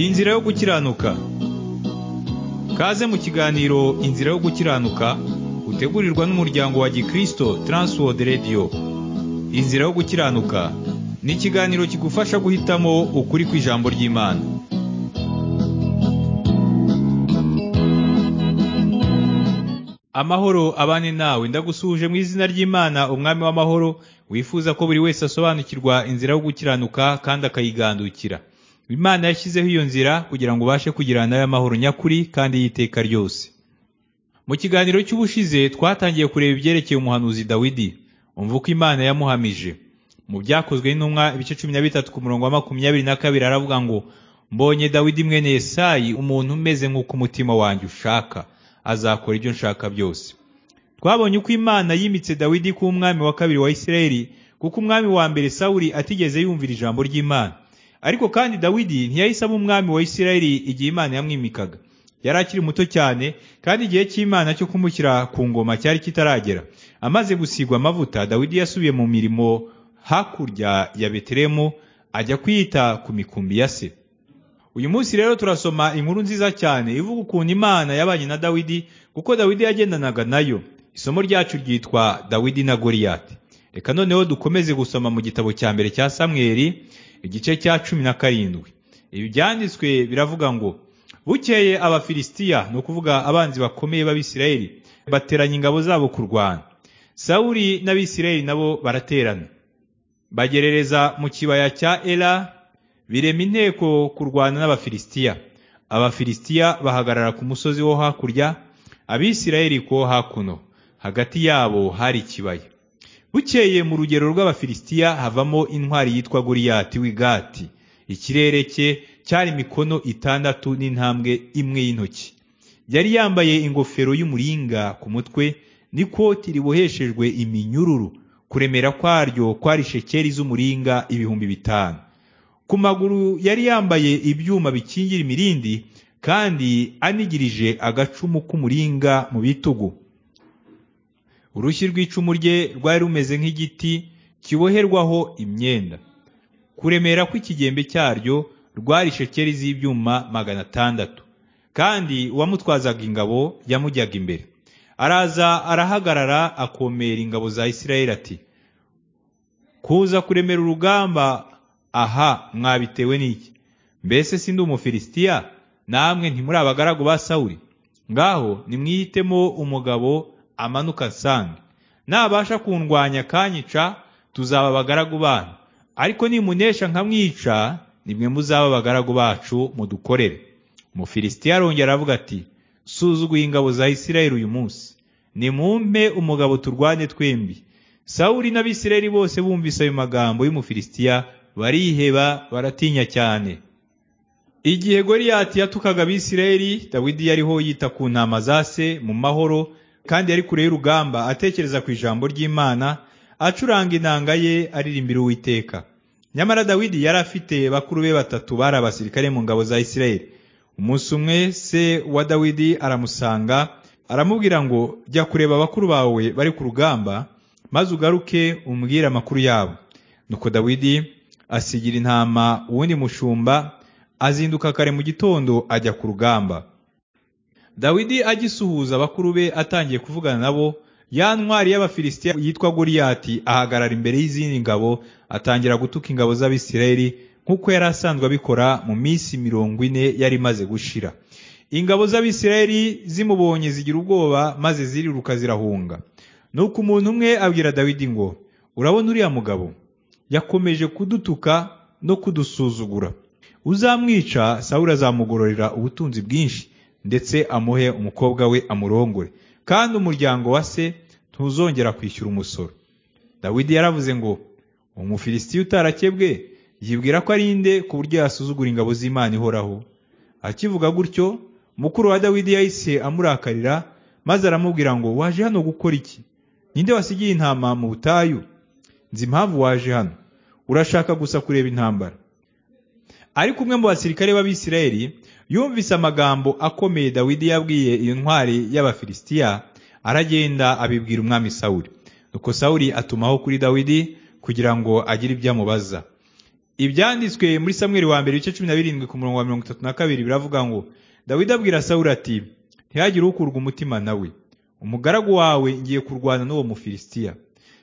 inzira yo gukiranuka kaze mu kiganiro inzira yo gukiranuka utegurirwa n'umuryango wa gikristo Transworld Radio inzira yo gukiranuka ni ikiganiro kigufasha guhitamo ukuri kw'ijambo ry'imana amahoro abane nawe ndagusuhuje mu izina ry'imana umwami w'amahoro wifuza ko buri wese asobanukirwa inzira yo gukiranuka kandi akayigandukira imana yashyizeho iyo nzira kugira ngo ubashe kugirana nayo amahoro nyakuri kandi y'iteka ryose mu kiganiro cy'ubushize twatangiye kureba ibyerekeye umuhanuzi dawidi umva uko imana yamuhamije mu byakozwe n'intumwa ibice cumi na bitatu ku murongo wa makumyabiri na kabiri aravuga ngo mbonye dawidi mwene yesayi umuntu umeze nk'uko umutima wanjye ushaka azakora ibyo nshaka byose twabonye uko imana yimitse dawidi kuba umwami wa kabiri wa isirayeli kuko umwami wa mbere sawuli atigeze yumvira ijambo ry'imana ariko kandi dawidi ntiyahise aba umwami wa isirayeli igihe imana yamwimikaga yari akiri muto cyane kandi igihe cy'imana cyo kumushyira ku ngoma cyari kitaragera amaze gusigwa amavuta dawidi yasubiye mu mirimo hakurya ya betelehemu ajya kwita ku mikumbi ya se uyu munsi rero turasoma inkuru nziza cyane ivuga ukuntu imana yabanye na dawidi kuko dawidi yagendanaga nayo isomo ryacu ryitwa dawidi na goriyati reka noneho dukomeze gusoma mu gitabo cya mbere cya samweri igice cya cumi na karindwi ibi byanditswe biravuga ngo bukeye abafilisitiya ni ukuvuga abanzi bakomeye b'abisirayeli bateranya ingabo zabo kurwana sawuli n'abisirayeli nabo baraterana bagerereza mu kibaya cya era birema inteko kurwana n'abafilisitiya abafilisitiya bahagarara ku musozi wo hakurya abisirayeli kuwo hakuno hagati yabo hari ikibaya bukeye mu rugero rw'abafilisitiya havamo intwari yitwa goriyati w'igati ikirere cye cyari imikono itandatu n'intambwe imwe y'intoki yari yambaye ingofero y'umuringa ku mutwe n'ikoti riboheshejwe iminyururu kuremera kwaryo kwari shekeri z'umuringa ibihumbi bitanu ku maguru yari yambaye ibyuma bikingira imirindi kandi anigirije agacumu k'umuringa mu bitugu urushyi rw'icumu rye rwari rumeze nk'igiti kiboherwaho imyenda kuremera kw'ikigembe cyaryo rwari shekeri z'ibyuma magana atandatu kandi uwamutwazaga ingabo yamujyaga imbere araza arahagarara akomera ingabo za isirayeli ati kuza kuremera urugamba aha mwabitewe n'iki mbese si ndi umufilisitiya namwe ntimuri abagaragu ba sawuri ngaho nimwihitemo umugabo amanuka asange nabasha kundwanya akanyica tuzaba abagaragu banyu ariko nimunesha nkamwica nimwe muzaba abagaragu bacu mudukorere umufilisitiya arongera aravuga ati suzuguye ingabo za isirayeli uyu munsi nimumpe umugabo turwane twembi sawuri n'abisirayeli bose bumvise ayo magambo y'umufilisitiya bariheba baratinya cyane igihe goriyati yatukaga abisirayeli dawidi yariho yita ku ntama za se mu mahoro kandi yari kure y'urugamba atekereza ku ijambo ry'imana acuranga inanga ye aririmbira uwiteka nyamara dawidi yari afite bakuru be batatu bari abasirikare mu ngabo za isirayeli umunsi umwe se wa dawidi aramusanga aramubwira ngo jya kureba bakuru bawe bari ku rugamba maze ugaruke umbwire amakuru yabo nuko dawidi asigira intama uwundi mushumba azinduka kare mu gitondo ajya ku rugamba dawidi agisuhuza bakuru be atangiye kuvugana nabo ya ntwari y'abafilisitiya yitwa goriyati ahagarara imbere y'izindi ngabo atangira gutuka ingabo z'abisirayeli nk'uko yari asanzwe abikora mu minsi mirongo ine yari imaze gushira ingabo z'abisirayeli zimubonye zigira ubwoba maze ziriruka zirahunga nuko umuntu umwe abwira dawidi ngo urabona uriya mugabo yakomeje kudutuka no kudusuzugura uzamwica sawuri azamugororera ubutunzi bwinshi ndetse amuhe umukobwa we amurongore kandi umuryango wa se ntuzongera kwishyura umusoro dawidi yaravuze ngo umufilisitiya utarakebwe yibwira ko ari nde ku buryo yasuzugura ingabo z'imana ihoraho akivuga gutyo mukuru wa dawidi yahise amurakarira maze aramubwira ngo waje hano gukora iki ninde wasigiye intama mu butayu nzi impamvu waje hano urashaka gusa kureba intambara ariko umwe mu basirikare b'abisirayeli yumvise amagambo akomeye dawidi yabwiye iyo ntwari y'abafilisitiya aragenda abibwira umwami sawuri nuko sawuri atumaho kuri dawidi kugira ngo agire ibyo amubaza ibyanditswe muri samweli wa mbere ibice cumi na birindwi ku murongo wa mirongo itatu na kabiri biravuga ngo dawidi abwira sawuli ati ntihagire ukurwa umutima nawe umugaragu wawe ngiye kurwana n'uwo mufilisitiya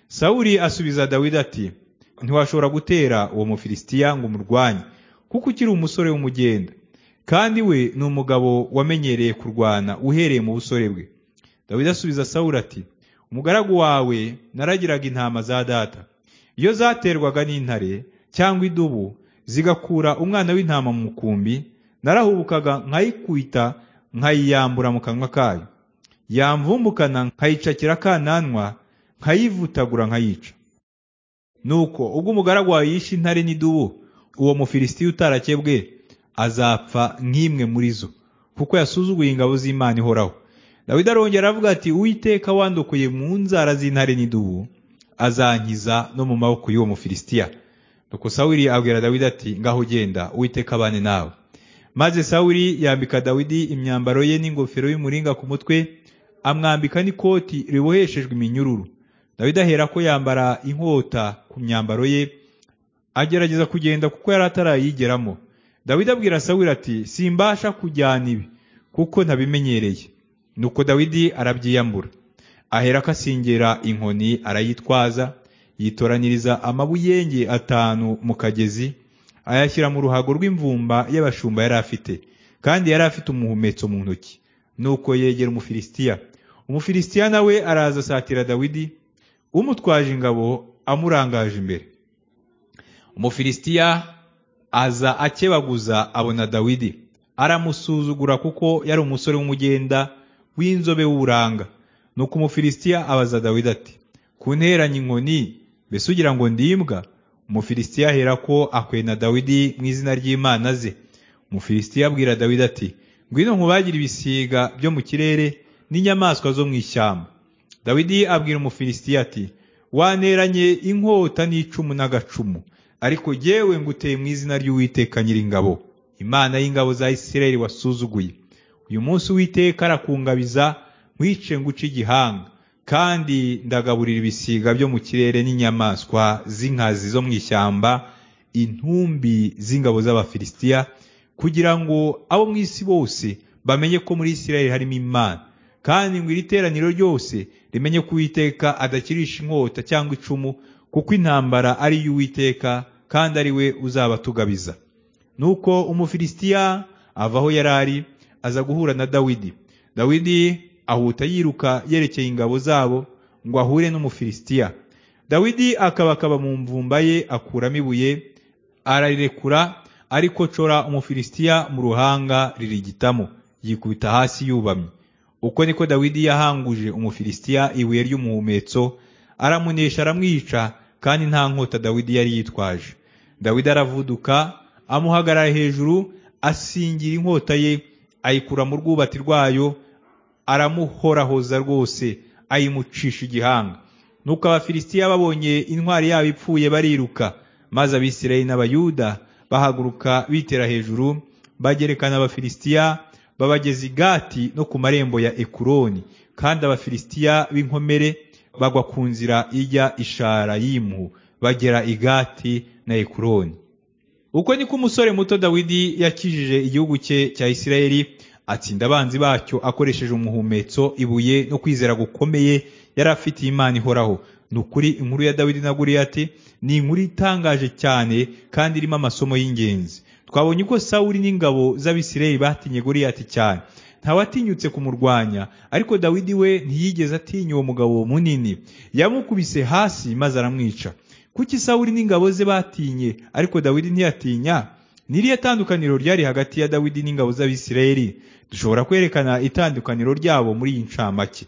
sawuli asubiza dawidi ati ntiwashobora gutera uwo mufilisitiya ngo umurwanye kuko ukiri umusore w'umugenda kandi we ni umugabo wamenyereye kurwana uhereye mu busore bwe dawidi asubiza sawuli ati umugaragu wawe naragiraga intama za data iyo zaterwaga n'intare cyangwa idubu zigakura umwana w'intama mu mukumbi narahubukaga nkayikwita nkayiyambura mu kanwa kayo yamvumbukana nkayicakira akananwa nkayivutagura nkayica nuko ubwo umugaragu wawe yishe intare n'idubu uwo mufilisitiya utarakebwe azapfa nk'imwe muri zo kuko yasuzuguye ingabo z'imana ihoraho dawidi arongera aravuga ati uwiteka wandokoye mu nzara z'intare n'idubu azankiza no mu maboko y'uwo mufilisitiya nuko sawuli abwira dawidi ati ngaho ugenda uwiteka abane nawe maze sawuli yambika dawidi imyambaro ye n'ingofero y'umuringa ku mutwe amwambika n'ikoti riboheshejwe iminyururu dawidi ahera ko yambara inkota ku myambaro ye agerageza kugenda kuko yari atarayigeramo dawidi abwira sawuli ati simbasha kujyana ibi kuko ntabimenyereye nuko dawidi arabyiyambura ahera ko asingera inkoni arayitwaza yitoraniriza amabuyenge atanu mu kagezi ayashyira mu ruhago rw'imvumba y'abashumba yari afite kandi yari afite umuhumetso mu ntoki nuko yegera umufilisitiya umufilisitiya nawe araza asatira dawidi umutwaje ingabo amurangaje imbere umufilisitiya aza akebaguza abona dawidi aramusuzugura kuko yari umusore w'umugenda w'inzobe w'uburanga nuko umufilisitiya abaza dawidi ati kunteranya inkoni mbese ugira ngo ndimbwa umufilisitiya ahera ko akwena dawidi mu izina ry'imana ze umufilisitiya abwira dawidi ati ngwino nkubagire ibisiga byo mu kirere n'inyamaswa zo mu ishyamba dawidi abwira umufilisitiya ati waneranye inkota n'icumu n'agacumu ariko yewe nguteye mu izina ry'uwiteka nyiringabo imana y'ingabo za isirayeli wasuzuguye uyu munsi uwiteka arakungabiza nkwice nguce igihanga kandi ndagaburira ibisiga byo mu kirere n'inyamaswa z'inkazi zo mu ishyamba intumbi z'ingabo z'abafilisitiya kugira ngo abo mu isi bose bamenye ko muri isirayeli harimo imana kandi ngo iri teraniro ryose rimenye ko uwiteka adakirisha inkota cyangwa icumu kuko intambara ari iy'uwiteka kandi ari we uzabatugabiza nuko umufilisitiya ava aho yari ari aza guhura na dawidi dawidi ahuta yiruka yerekeye ingabo zabo ngo ahure n'umufilisitiya dawidi akabakaba mu mvumba ye akuramo ibuye ararirekura ariko cora umufilisitiya mu ruhanga ririgitamo yikubita hasi yubamye uko niko dawidi yahanguje umufilisitiya ibuye ry'umuhumetso aramunesha aramwica kandi nta nkota dawidi yari yitwaje dawidi aravuduka amuhagarara hejuru asingira inkota ye ayikura mu rwubati rwayo aramuhorahoza rwose ayimucisha igihanga nuko abafilisitiya babonye intwari yabo ipfuye bariruka maze abisirayeli n'abayuda bahaguruka bitera hejuru bagerekana abafilisitiya babageza i gati no ku marembo ya ekuroni kandi abafilisitiya b'inkomere bagwa ku nzira ijya isharayimu bagera i gati na ekuroni uko niko umusore muto dawidi yakijije igihugu cye cya isirayeli atsinda abanzi bacyo akoresheje umuhumetso ibuye no kwizera gukomeye yari afitiye imana ihoraho ni ukuri inkuru ya dawidi na Guriyati ni inkuru itangaje cyane kandi irimo amasomo y'ingenzi twabonye uko sawuri n'ingabo z'abisirayeli batinye Guriyati cyane ntawatinyutse kumurwanya ariko dawidi we ntiyigeze atinya uwo mugabo munini yamukubise hasi maze aramwica kuki sawuri n'ingabo ze batinye ariko dawidi ntiyatinya niriya tandukaniro ryari hagati ya dawidi n'ingabo z'abisirayeli dushobora kwerekana itandukaniro ryabo muri iyi ncamake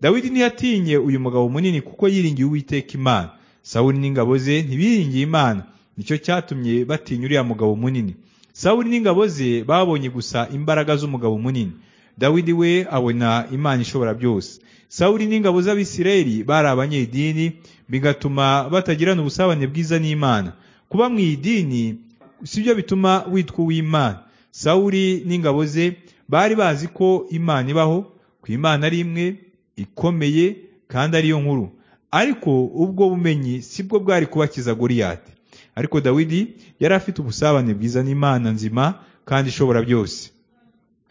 dawidi ntiyatinye uyu mugabo munini kuko yiringiye uwiteka imana sawuli n'ingabo ze ntibiringiye imana nicyo cyatumye batinya uriya mugabo munini sawuli n'ingabo ze babonye gusa imbaraga z'umugabo munini dawidi we abona imana ishobora byose sawuli n'ingabo z'abisirayeli bari abanyedini bigatuma batagirana ubusabane bwiza n'imana kuba mu idini sibyo bituma witwa uw'imana sawuli n'ingabo ze bari bazi ko imana ibaho ku imana ari imwe ikomeye kandi ariyo nkuru ariko ubwo bumenyi sibwo bwari kubakiza goriyati ariko Dawidi yari afite ubusabane bwiza n'Imana nzima kandi ishobora byose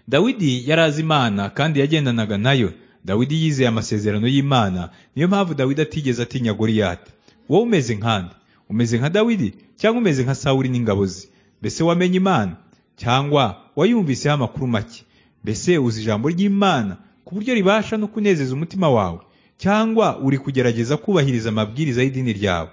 Dawidi yari azi Imana kandi yagendanaga nayo Dawidi yizeye amasezerano y'Imana niyo mpamvu Dawidi atigeze atinya Goliyati wowe umeze nkande umeze nka Dawidi cyangwa umeze nka Sawuli n'ingabo ze mbese wamenye Imana cyangwa wayumviseho amakuru make mbese uzi ijambo ry'Imana ku buryo ribasha no kunezeza umutima wawe cyangwa uri kugerageza kubahiriza amabwiriza y'idini ryawe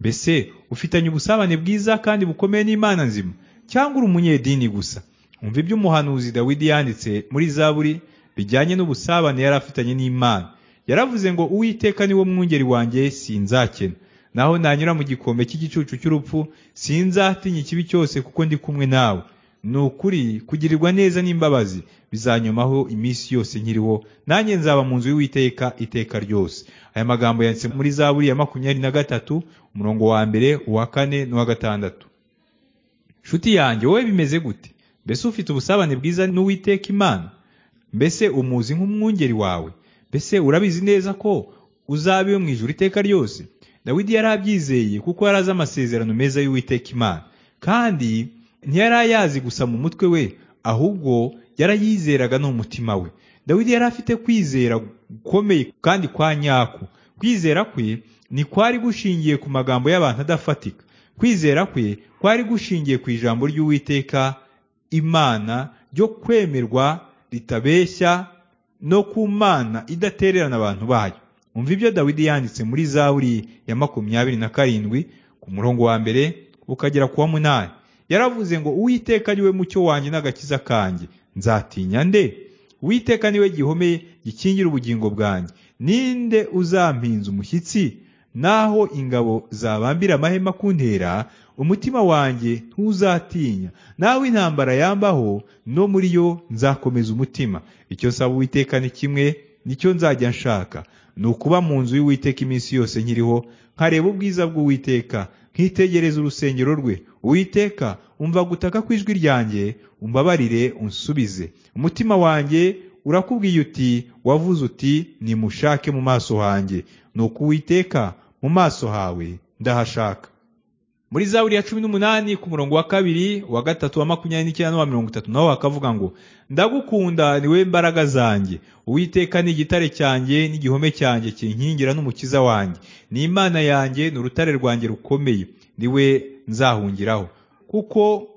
mbese ufitanye ubusabane bwiza kandi bukomeye n'Imana nzima cyangwa uri umunyedini gusa umva ibyo umuhanuzi Dawidi yanditse muri Zaburi bijyanye n'ubusabane yari afitanye n'Imana yaravuze ngo uwiteka ni wo mwungeri wanjye sinzakena naho nanyura mu gikombe cy'igicucu cy'urupfu sinzatinya ikibi cyose kuko ndi kumwe nawe ni ukuri kugirirwa neza n'imbabazi bizanyomaho iminsi yose nkiriho nanjye nzaba mu nzu y'uwiteka iteka ryose aya magambo yanditse muri zaburi ya makumyabiri na gatatu umurongo wa mbere uwa kane n'uwa gatandatu nshuti yanjye wowe bimeze gute mbese ufite ubusabane bwiza n'uwiteka imana mbese umuzi nk'umwungeri wawe mbese urabizi neza ko uzaba iyo mu ijuru iteka ryose dawidi yari abyizeye kuko yari azi amasezerano meza y'uwiteka imana kandi ntiyari ayazi gusa mu mutwe we ahubwo yarayizeraga no mu mutima we dawidi yari afite kwizera gukomeye kandi kwa nyako kwizera kwe ni kwari gushingiye ku magambo y'abantu adafatika kwizera kwe kwari gushingiye ku ijambo ry'uwiteka imana ryo kwemerwa ritabeshya no ku mana idatererana abantu bayo umva ibyo dawidi yanditse muri zaburi ya makumyabiri na karindwi ku murongo wa mbere ukagera ku wa munani yaravuze ngo uwiteka niwe mucyo wanjye n'agakiza kanjye nzatinya nde uwiteka niwe gihome gikingira ubugingo bwanjye ninde uzampinza umushyitsi naho ingabo zabambira amahema kuntera umutima wanjye ntuzatinya nawe intambara yambaho no muri yo nzakomeza umutima icyo nsaba uwiteka ni kimwe nicyo nzajya nshaka ni ukuba mu nzu y'uwiteka iminsi yose nkiriho nkareba ubwiza bw'uwiteka nkitegereza urusengero rwe uwiteka umva gutaka kw'ijwi ryanjye umbabarire unsubize umutima wanjye urakubwiye uti wavuze uti nimushake mu maso hanjye ni uko uwiteka mu maso hawe ndahashaka muri zaburi ya cumi n'umunani ku murongo wa kabiri wa gatatu wa makumyabiri n'icyenda n'uwa mirongo itatu naho hakavuga ngo ndagukunda niwe mbaraga zanjye uwiteka ni igitare cyanjye n'igihome cyanjye kinkingira n'umukiza wanjye ni imana yanjye ni urutare rwanjye rukomeye niwe nzahungiraho kuko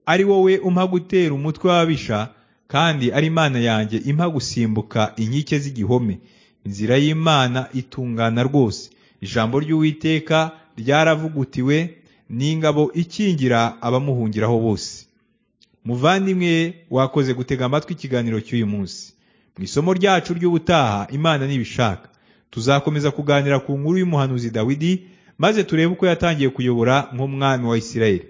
ari wowe umpa gutera umutwe w'ababisha kandi ari imana yanjye impa gusimbuka inkike z'igihome inzira y'imana itungana rwose ijambo ry'uwiteka ryaravugutiwe n'ingabo ikingira abamuhungiraho bose muvandimwe wakoze gutega amatwi ikiganiro cy'uyu munsi mu isomo ryacu ry'ubutaha imana nibishaka tuzakomeza kuganira ku nkuru y'umuhanuzi dawidi maze turebe uko yatangiye kuyobora nk'umwami wa isirayeli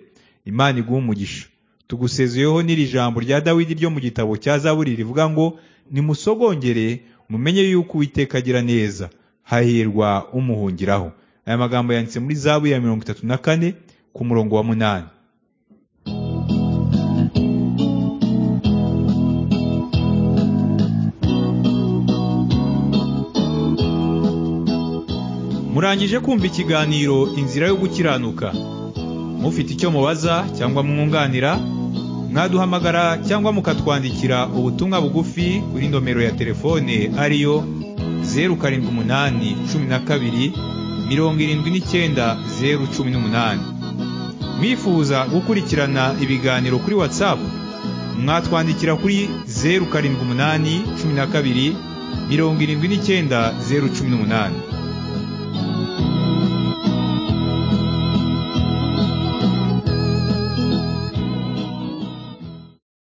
imana iguha umugisha tugusezeyeho n'iri jambo rya dawidi ryo mu gitabo cya zaburi rivuga ngo nimusogongere mumenye yuko uwiteka agira neza hahirwa umuhungiraho aya magambo yanditse muri zabu ya mirongo itatu na kane ku murongo wa munani murangije kumva ikiganiro inzira yo gukiranuka mufite icyo mubaza cyangwa mwunganira mwaduhamagara cyangwa mukatwandikira ubutumwa bugufi kuri nomero ya telefone ariyo zeru karindwi umunani cumi na kabiri mirongo irindwi n'icyenda zeru cumi n'umunani mwifuza gukurikirana ibiganiro kuri watsapu mwatwandikira kuri zeru karindwi umunani cumi na kabiri mirongo irindwi n'icyenda zeru cumi n'umunani